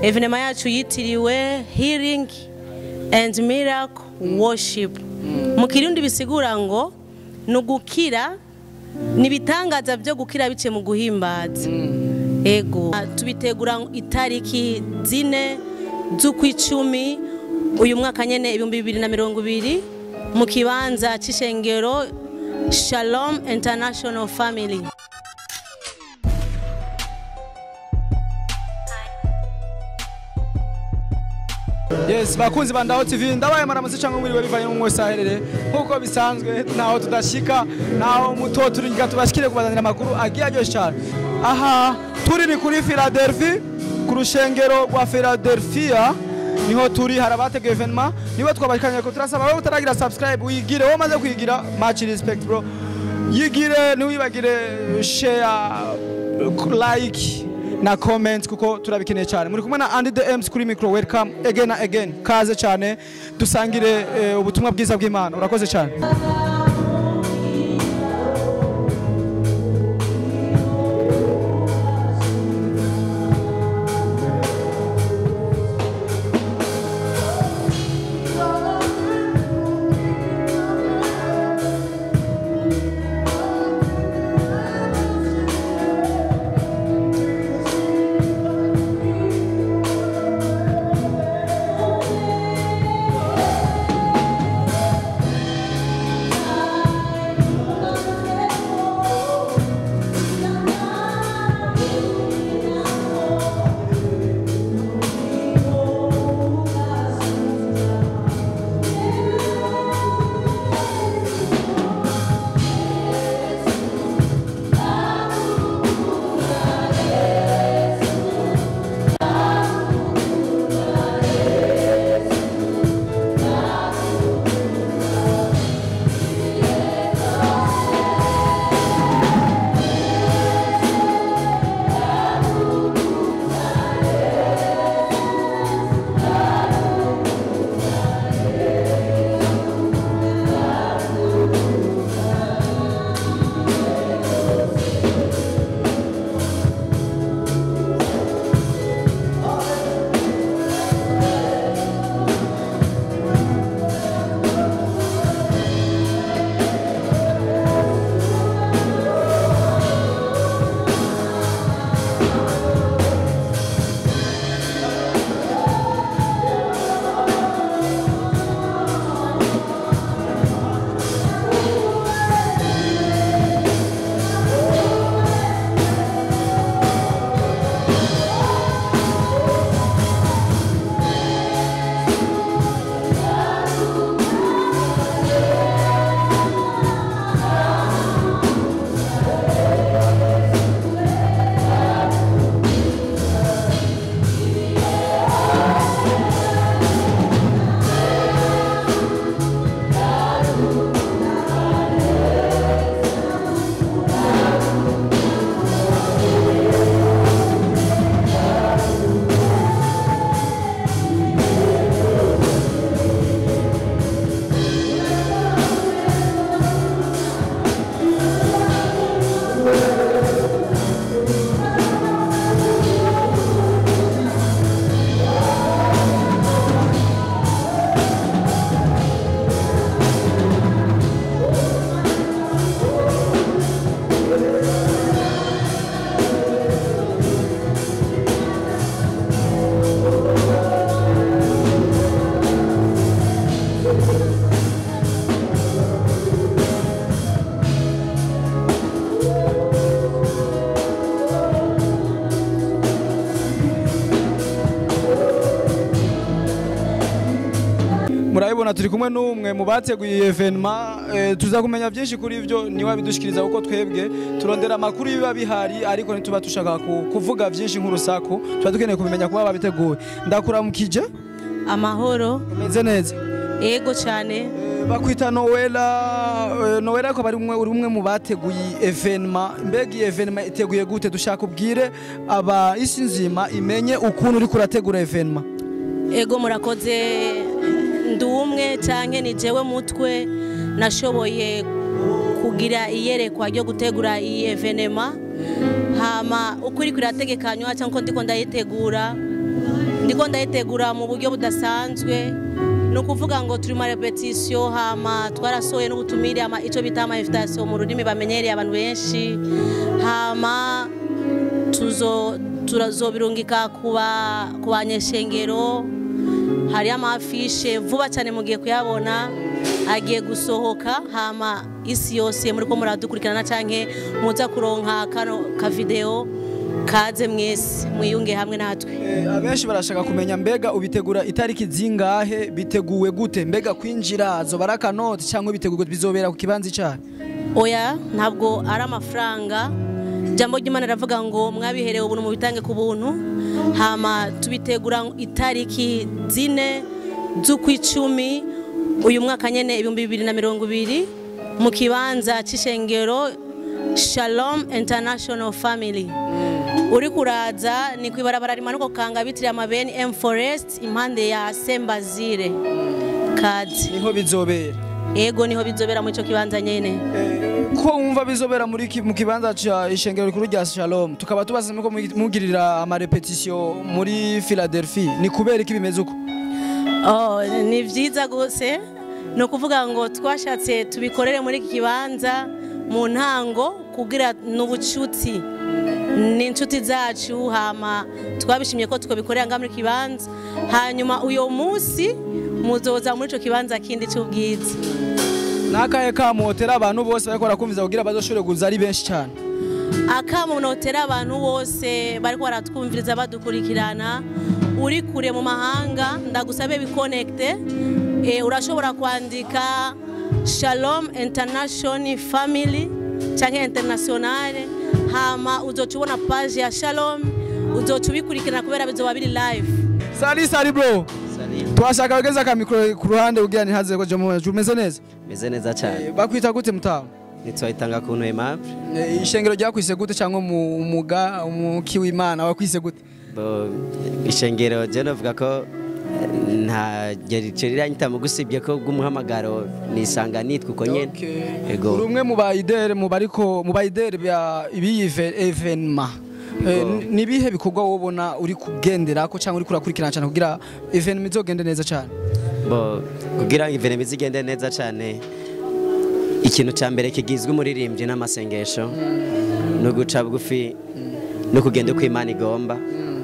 evenema yacu yitiriwe healing and miracle worship mu kirundi bisigura ngo ni ugukira ni ibitangaza byo gukira biciye mu guhimbaza ego tubitegura itariki zine z'ukwicumi uyu mwaka nyene ibihumbi bibiri na mirongo ibiri mu kibanza c'ishengero shalom international family yes bakunzi ba ndaho tv ndabaye maramutse cyangwa mwiriwe bivanye n'umwe wese aherereye nk'uko bisanzwe ntaho tudashika ntaho muto turinga tubashikire kubazanira amakuru agiye aryoshye cyane aha turi ni kuri philadelphia ku rushengero rwa philadelphia niho turi hari abateguye evenema nibo twabashikanye ko turasaba wowe utaragira subscribe uyigire wowe umaze kuyigira much respect bro yigire ntiwibagire share like na comment kuko turabikeneye cyane muri kumwe na Andy the M's kuri micro welcome again and again kaze cyane dusangire eh, ubutumwa bwiza bw'Imana urakoze cyane murabibona turi kumwe n'umwe mu bateguye iyi evenema eh, tuza kumenya byinshi kuri ibyo niwe abidushikiriza kuko twebwe turondera amakuru biba bihari ariko ntituba dushaka ku- kuvuga byinshi nk'urusaku tuba dukeneye kubimenya kuba babiteguye ndakuramukije amahoro umeze neza ego cyane Eh, bakwita nowela eh, nowela ko bari umwe uri umwe mu bateguye iyi evenema mbega iyi evenema iteguye gute dushaka ubwire aba isi nzima imenye ukuntu uri kurategura evenema ego murakoze ndi umwe cyangwa ni jewe mutwe nashoboye kugira iyerekwa ryo gutegura iyi evenema hama uko iri kurategekanywa cyangwa uko ndiko ndayitegura ndiko ndayitegura mu buryo budasanzwe ni ukuvuga ngo turi mu repetisiyo hama twarasohoye n'ubutumire hama icyo bita ama invitation mu rurimi bamenyereye abantu benshi hama tuzo turazobirungika ku ba- ku banyeshengero hari amafishe vuba cyane mugiye kuyabona agiye gusohoka hama isi yose muri ko muradukurikirana canke muza kuronka kano kavideo kaze mwese mwiyunge hamwe natwe Eh, abenshi barashaka kumenya mbega ubitegura itariki zingahe biteguwe gute mbega kwinjira zoba ari akanoti cyangwa biteguwe bizobera ku kibanza icyaha oya ntabwo ari amafaranga ijambo ry'imana riravuga ngo mwabiherewe ubuntu mubitange ku buntu hama tubitegura itariki zine z'ukwicumi uyu mwaka nyene ibihumbi bibiri na mirongo ibiri mu kibanza c'ishengero shalom international family uri kuraza ni kwibarabara rimanuka kanga bitiriye amabeni m forest impande ya sembazire kazi niho bizobera ego niho bizobera muri ico kibanza nyene ko wumva bizobera muri ki- mu kibanza ca ishengero rikuru rya Shalom tukaba tubaza ko mugirira amarepetisiyo muri Philadelphia ni kubera iki bimeze uko Oh, ni byiza gose ni ukuvuga ngo twashatse tubikorere muri iki kibanza mu ntango kugira n'ubucuti ni inshuti zacu hama twabishimye ko tukabikorera ngaha muri iki kibanza hanyuma uyo munsi muzoza muri ico kibanza kindi c'ubwiza nakahe kamotera abantu bose bariko barakumviza kugira bazoshobore kuza ari benshi cyane akamo notera abantu bose bariko baratwumviriza badukurikirana uri kure mu mahanga ndagusabe bikonekite e, urashobora kwandika shalom international family canke internationale hama uzoca ubona page ya shalom uzoca ubikurikirana kubera bizoba biri live sari sari bro twashaka wegeza akamikoro ku ruhande kugira ntihaze ko jamo umeze neza meze neza cyane Eh, bakwita gute mutaho ntitwayitanga ku aimable Eh, ishengero ryakwise gute cyangwa mu umuga umuki w'Imana wakwise gute bo ishengero je novuga ko eh, nta rico riranyita mu gusibye ko bw'umuhamagaro nisanga nitwa uko nyene ego uri umwe mu bayidere mu bariko mu bayidere bya ibiyi evenema Yego. ni ibihe bikorwa wowe ubona uri kugendera ko cyangwa uri kurakurikirana cyane kugira evenema izogende neza cyane bo kugira ngo ivenema izigende neza cyane ikintu cya mbere kigizwe umuririmbyi n'amasengesho no guca bugufi no kugenda uko imana igomba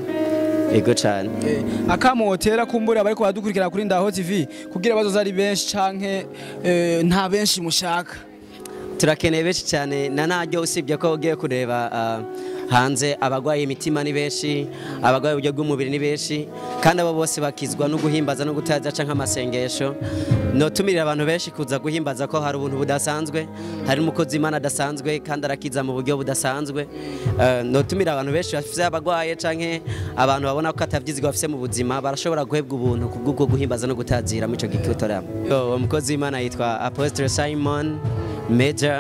ego cyane akamotera kumbura bariko baradukurikirana kuri Ndaho TV kugira bazoza ari benshi canke eh, nta benshi mushaka turakeneye benshi cyane na naryo usibye ko ugiye kureba ah, hanze abagwaye imitima ni benshi abagwaye uburyo bw'umubiri ni benshi kandi abo bose bakizwa no guhimbaza no gutaza canke amasengesho notumirira abantu benshi kuza guhimbaza ko hari ubuntu budasanzwe hari umukozi imana adasanzwe kandi arakiza mu buryo budasanzwe Eh, notumira abantu benshi bafise abagwaye canke abantu babona ko atavyizigwa bafise mu buzima barashobora guhebwa ubuntu kubwo guhimbaza no gutazira muri ico gikitoramo uwo mukozi w'imana yitwa apostle simon major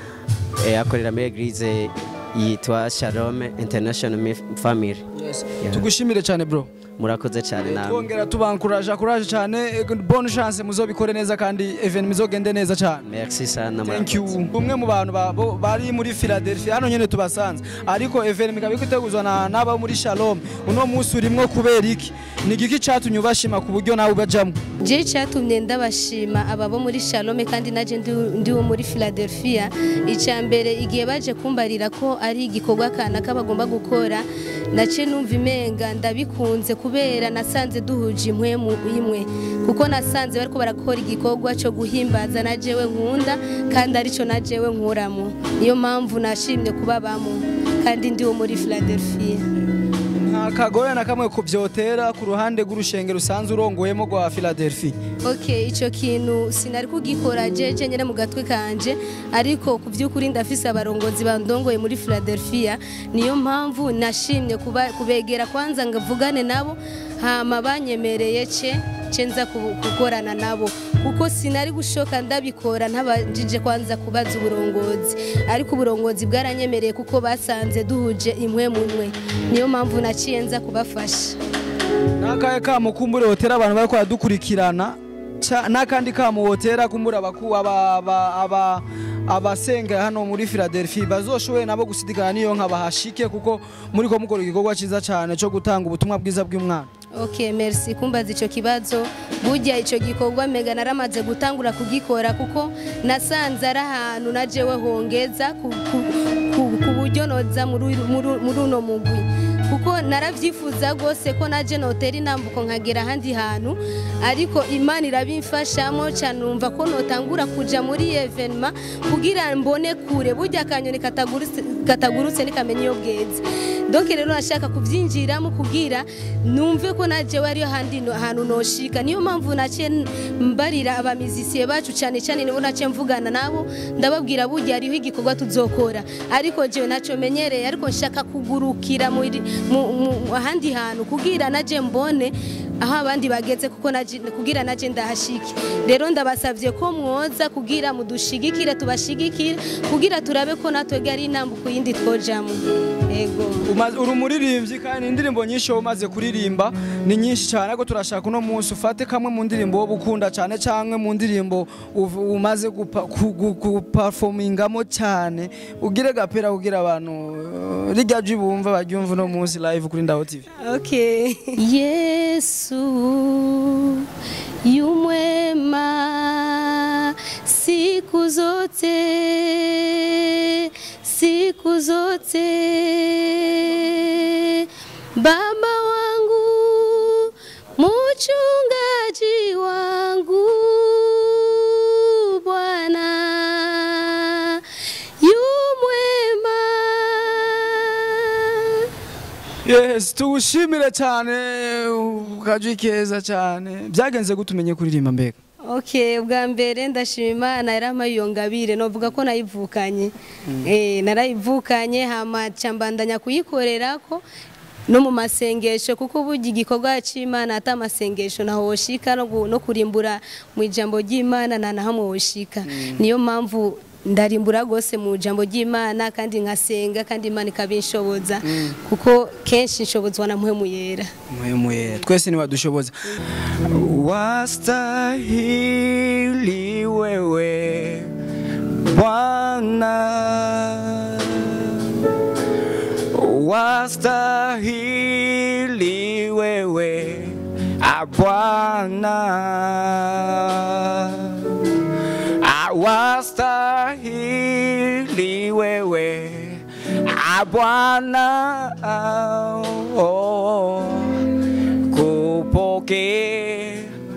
eh, akorera muri eglise yitwa shalom international Mif- family Yeah. tugushimire cyane bro murakoze cyane namwe twongera tubankuraje kuraje cyane eh, bonne chance muzobikore neza kandi evenema izogende neza cyane merci sana Thank you. murakoze Umwe mu bantu ba- bo- bari muri Philadelphia hano nyene tubasanze ariko evenema ikaba iteguzwa na naba muri Shalom uno munsi urimwo kubera iki ni igiki catumye ubashima ku buryo nawe ubajamwo je cyatumye ndabashima aba bo muri shalome kandi naje ndi- ndi wo muri philadelphia icya mbere igihe baje kumbarira ko ari igikorwa kanaka bagomba gukora nace numva imenga ndabikunze kubera nasanze duhuje impwemu imwe kuko nasanze bariko barakora igikorwa cyo guhimbaza na jewe nkunda kandi arico na jewe nkuramo niyo mpamvu nashimye kubabamo kandi ndi wo muri philadelphia nta kagoye na kamwe kuvyotera ku ruhande rw'urushengero usanzwe urongoyemo rwa Philadelphia ok icyo kintu sinari kugikora jeje nyine mu gatwe kanje ariko ku by'ukuri ndafise abarongozi bandongoye muri philadelphia niyo mpamvu nashimye kuba- kubegera kwanza ngavugane nabo hama banyemereye ce ce nza ku- gukorana nabo kuko sinari gushoka ndabikora ntabajije kwanza kubaza uburongozi ariko uburongozi bwaranyemereye kuko basanze duhuje imwe mu mwe niyo mpamvu naciye nza kubafasha nakaye kamo kumbure hotera abantu bariko baradukurikirana ca- n'akandi kamo hotera kumbura abaku aba aba aba abasenga hano muri Philadelphia bazoshoboye nabo gusidikana niyo nka bahashike kuko muri ko mukora igikorwa ciza cyane cyo gutanga ubutumwa bwiza bw'umwana Ok, merci kumbaza icyo kibazo burya icyo gikorwa mega naramaze gutangura kugikora kuko nasanze ari ahantu na jewe hongeza ku, ku, ku, ku buryo noza muri muri- muri uno mugwi kuko naravyifuza rwose ko naje notera intambuko nkagera ahandi hantu ariko imana irabimfashamo cyane numva ko notangura kuja muri evenema kugira mbone kure burya akanyoni katagurutse katagurutse nikamenya iyo bweze donc rero nashaka kubyinjiramo kugira numve ko najewe ariyo handi no- hantu noshika niyo mpamvu naciye mbarira abamizisiye bacu cyane cyane nibo naciye mvugana nabo ndababwira burya hariho igikorwa tuzokora ariko jewe ntacyo menyereye ariko nshaka kugurukira muri mu- mu ahandi hantu kugira naje mbone aho abandi bageze kuko naje kugira naje ndahashike rero ndabasabye ko mwoza kugira mudushigikire tubashigikire kugira turabe ko natwe ari intambuko yindi twojamo yego Umaze- uri umuririmbyi kandi indirimbo nyinshi wowe umaze kuririmba ni nyinshi cyane ariko turashaka uno munsi ufate kamwe mu ndirimbo wowe ukunda cyane cyangwa mu ndirimbo uv- umaze gupa- ku- gu- guperformingamo cyane ugire gapera kugira abantu uh, rijya jwi bumva baryumva uno munsi live kuri Ndaho TV Okay. Yesu yumwema siku zote, siku zote. Baba wangu, mchungaji wangu, Bwana yumwema. yes tugushimire cyane ukajwi keza cyane byagenze gute umenye kuririmba mbega Okay, ubwa mbere ndashima Imana yarampaye iyo ngabire novuga ko nayivukanye eh narayivukanye hama cyambandanya kuyikorera ko no mu masengesho kuko burya igikorwa cy'Imana ata masengesho naho woshika no, gu- no kurimbura mu ijambo ry'Imana na naho woshika niyo mpamvu ndarimbura gose mu jambo ry'Imana kandi nkasenga kandi Imana ikabinshoboza kuko kenshi nshobozwa na mpwemu yera muhemuye twese niwadushoboza wastahili wewe Bwana wastahili wewe ah, Bwana Ah, wastahili wewe ah, Bwana oh, kupokea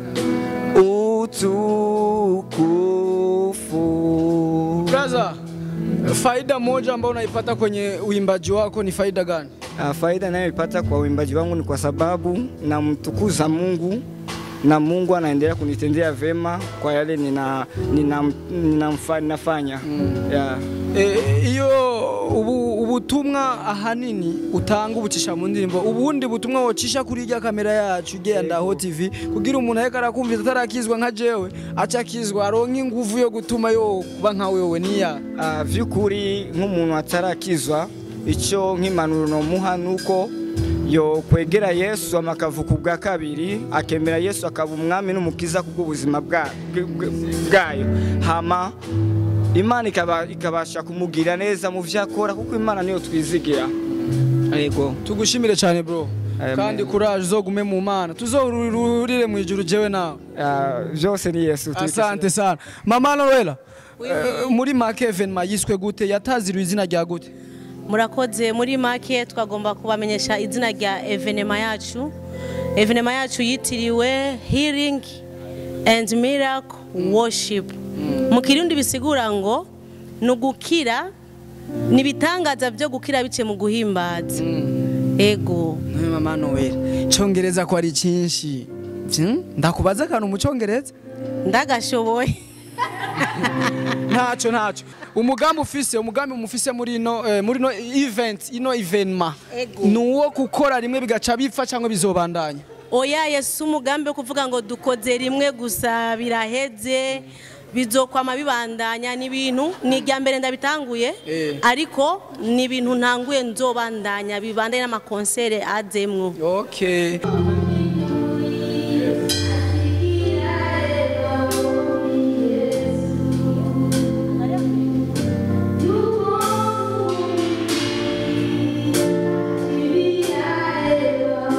utukufu. Brother, faida moja ambayo unaipata kwenye uimbaji wako ni faida gani? Ah, Faida nayoipata kwa uimbaji wangu ni kwa sababu namtukuza Mungu na Mungu anaendelea kunitendea vema kwa yale nina, nina, nina, nina nafanya yeah. Eh, iyo ubu ubutumwa ahanini utanga ubucisha mu ndirimbo ubundi butumwa wocisha kuri irya kamera yacu igenda Ndaho TV kugira umuntu ariko arakumvira atarakizwa nka jewe aca akizwa aronka inguvu yo gutuma yo kuba nka wewe niya Ah, vy'ukuri nk'umuntu atarakizwa icyo nk'impanuro nomuha nuko yo kwegera Yesu amakavuka ubwa kabiri akemera Yesu akaba umwami n'umukiza kubw'ubuzima bwa- bw- bw- bwayo hama Imana ikaba- ikabasha kumugira neza mu vyo akora kuko Imana niyo twizigira yego tugushimire cyane bro Amen. kandi kuraje uzogume mu mana tuzohurire mu ijuru jewe nawe Ah, vyose ni Yesu asante sana mama Noela eh, muri make evenement yiswe gute yataziriwe izina rya gute murakoze muri make twagomba kubamenyesha izina rya evenema yacu evenema yacu yitiriwe healing and miracle worship mu kirundi bisigura ngo ni ugukira ni ibitangaza byo gukira biciye mu guhimbaza ego None mama Noela cyongereza ko ari cyinshi Hmm? ndakubaza akantu mu cyongereza ndagashoboye ntacyo ntacyo umugambi ufise umugambi mufise muri ino eh, muri ino event ino evenema Ego. ni uwo gukora rimwe bigaca bipfa cyangwa bizobandanya oya yesu umugambi wo kuvuga ngo dukoze rimwe gusa biraheze bizokwama bibandanya ni ibintu ni irya mbere ndabitanguye Eh. ariko ni ibintu ntanguye nzobandanya bibandanye n'amakonsere azemwo okay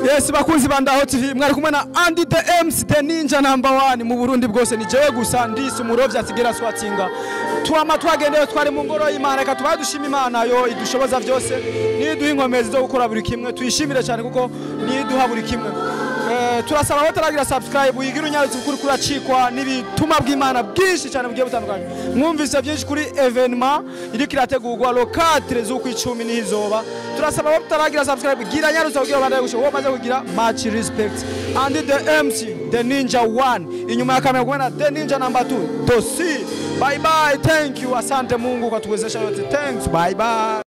yes bakunzi ba ndaho tv mwari kumwe na andy the mc the ninja number one mu burundi bwose ni jewe gusa ndisi umurovyi asigera swatinga twama twagendewe twari mu ngoro y'imana reka tubaye dushima imana yo idushoboza vyose niduha inkomezi zo gukora buri kimwe tuyishimire cyane kuko niduha buri kimwe Eh, turasaba aho taragira subscribe uyigira unyarutse ukuri kuracikwa n'ibituma bw'imana bwinshi cyane bugiye butandukanye mwumvise byinshi kuri evenement iriko irategurwa lo 4 z'ukwicumi niho izoba turasaba aho taragira subscribe gira nyarutse kugira bandanye gusho wowe maze kugira much respect and the MC the ninja one inyuma ya kamera kumwe na the ninja number 2 dosi bye bye thank you asante Mungu kwa tuwezesha yote thanks bye bye